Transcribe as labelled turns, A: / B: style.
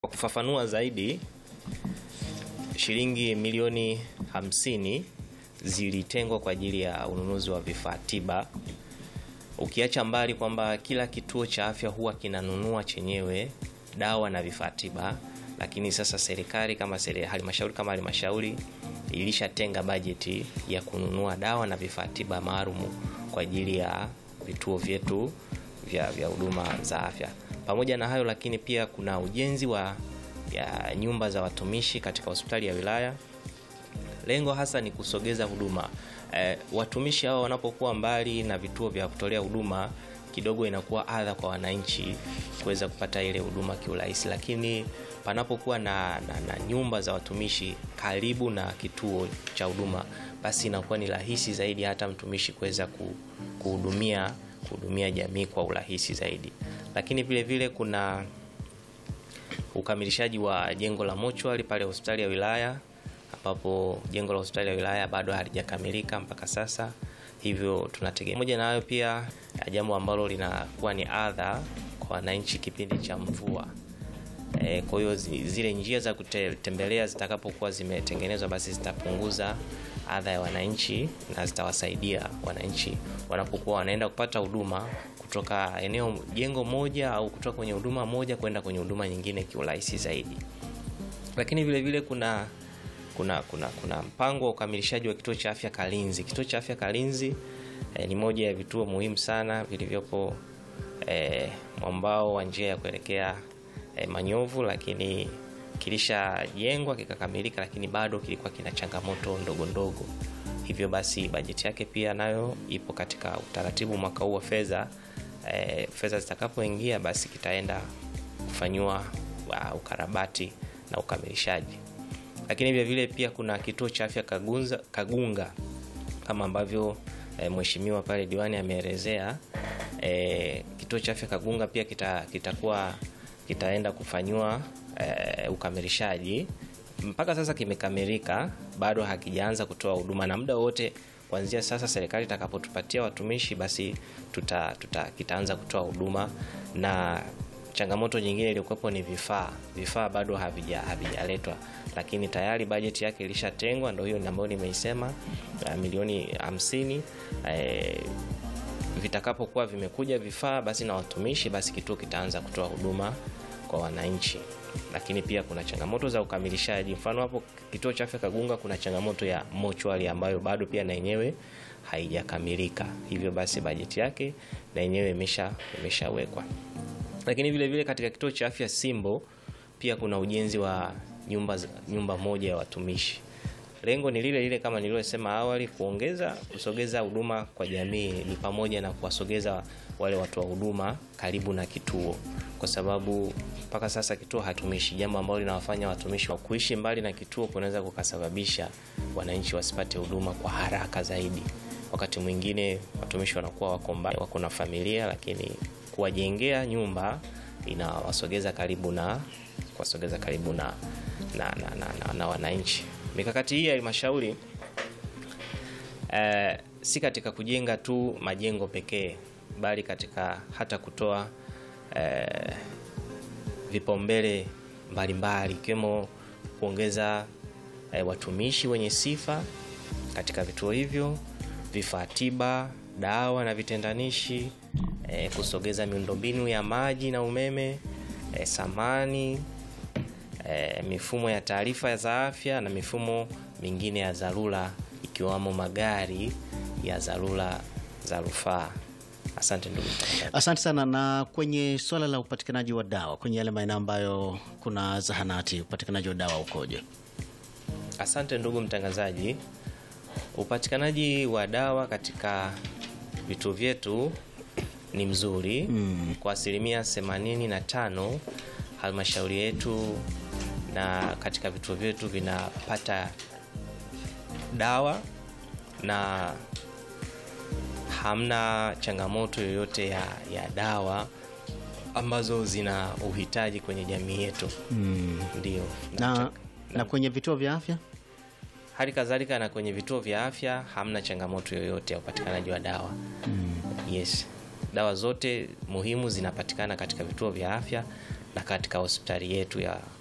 A: Kwa kufafanua zaidi, shilingi milioni hamsini zilitengwa kwa ajili ya ununuzi wa vifaa tiba, ukiacha mbali kwamba kila kituo cha afya huwa kinanunua chenyewe dawa na vifaa tiba, lakini sasa serikali kama seri, halmashauri kama halmashauri ilishatenga bajeti ya kununua dawa na vifaa tiba maalum kwa ajili ya vituo vyetu vya vya huduma za afya. Pamoja na hayo lakini pia kuna ujenzi wa ya nyumba za watumishi katika hospitali ya wilaya. Lengo hasa ni kusogeza huduma e, watumishi hao wanapokuwa mbali na vituo vya kutolea huduma, kidogo inakuwa adha kwa wananchi kuweza kupata ile huduma kiurahisi, lakini panapokuwa na, na, na nyumba za watumishi karibu na kituo cha huduma, basi inakuwa ni rahisi zaidi hata mtumishi kuweza kuhudumia kuhudumia jamii kwa urahisi zaidi. Lakini vile vile kuna ukamilishaji wa jengo la mochwari pale hospitali ya wilaya ambapo jengo la hospitali ya wilaya bado halijakamilika mpaka sasa, hivyo tunategemea. Pamoja na hayo pia jambo ambalo linakuwa ni adha kwa wananchi kipindi cha mvua e, kwa hiyo zile njia za kutembelea zitakapokuwa zimetengenezwa, basi zitapunguza adha ya wananchi na zitawasaidia wananchi wanapokuwa wanaenda kupata huduma kutoka eneo jengo moja au kutoka kwenye huduma moja kwenda kwenye huduma nyingine kiurahisi zaidi. Lakini vile vile kuna kuna kuna kuna mpango wa ukamilishaji wa kituo cha afya Kalinzi. Kituo cha afya Kalinzi eh, ni moja ya vituo muhimu sana vilivyopo eh, mwambao wa njia ya kuelekea eh, Manyovu, lakini kilishajengwa kikakamilika, lakini bado kilikuwa kina changamoto ndogo ndogo. Hivyo basi bajeti yake pia nayo ipo katika utaratibu mwaka huu wa fedha. E, fedha zitakapoingia basi kitaenda kufanyiwa uh, ukarabati na ukamilishaji. Lakini vile vile pia kuna kituo cha afya Kagunza, Kagunga kama ambavyo e, mheshimiwa pale diwani ameelezea. E, kituo cha afya Kagunga pia kitakuwa kita kitaenda kufanyiwa e, ukamilishaji. Mpaka sasa kimekamilika, bado hakijaanza kutoa huduma na muda wote kuanzia sasa serikali itakapotupatia watumishi basi tuta, tuta kitaanza kutoa huduma. Na changamoto nyingine iliyokuwepo ni vifaa. Vifaa bado havija havijaletwa, lakini tayari bajeti yake ilishatengwa, ndio hiyo ambayo nimeisema milioni hamsini. E, vitakapokuwa vimekuja vifaa basi na watumishi, basi kituo kitaanza kutoa huduma kwa wananchi lakini pia kuna changamoto za ukamilishaji. Mfano hapo kituo cha afya Kagunga kuna changamoto ya mochwari ambayo bado pia na yenyewe haijakamilika, hivyo basi bajeti yake na yenyewe imesha imeshawekwa. Lakini vile vile katika kituo cha afya Simbo pia kuna ujenzi wa nyumba, nyumba moja ya watumishi. Lengo ni lile lile kama nilivyosema awali, kuongeza kusogeza huduma kwa jamii, ni pamoja na kuwasogeza wale watu wa huduma karibu na kituo, kwa sababu mpaka sasa kituo hatumishi, jambo ambalo linawafanya watumishi wa kuishi mbali na kituo kunaweza kukasababisha wananchi wasipate huduma kwa haraka zaidi. Wakati mwingine watumishi wanakuwa wako mbali, wako na familia, lakini kuwajengea nyumba inawasogeza karibu na kuwasogeza karibu na, na, na, na, na, na wananchi. Mikakati hii ya halmashauri eh, si katika kujenga tu majengo pekee, bali katika hata kutoa eh, vipaumbele mbalimbali ikiwemo kuongeza e, watumishi wenye sifa katika vituo hivyo, vifaa tiba, dawa na vitendanishi e, kusogeza miundombinu ya maji na umeme e, samani e, mifumo ya taarifa za afya na mifumo mingine ya dharura ikiwamo magari ya dharura za rufaa. Asante ndugu mtangazaji.
B: Asante sana. Na kwenye swala la upatikanaji wa dawa kwenye yale maeneo ambayo kuna zahanati, upatikanaji wa dawa ukoje?
A: Asante ndugu mtangazaji. Upatikanaji wa dawa katika vituo vyetu ni mzuri mm. Kwa asilimia 85 halmashauri yetu na katika vituo vyetu vinapata dawa na hamna changamoto yoyote ya, ya dawa ambazo zina uhitaji kwenye jamii yetu
B: Mm.
A: ndio.
B: Na,
A: Na,
B: na kwenye vituo vya afya
A: hali kadhalika na kwenye vituo vya afya hamna changamoto yoyote ya upatikanaji wa dawa yes. Dawa zote muhimu zinapatikana katika vituo vya afya na katika hospitali yetu ya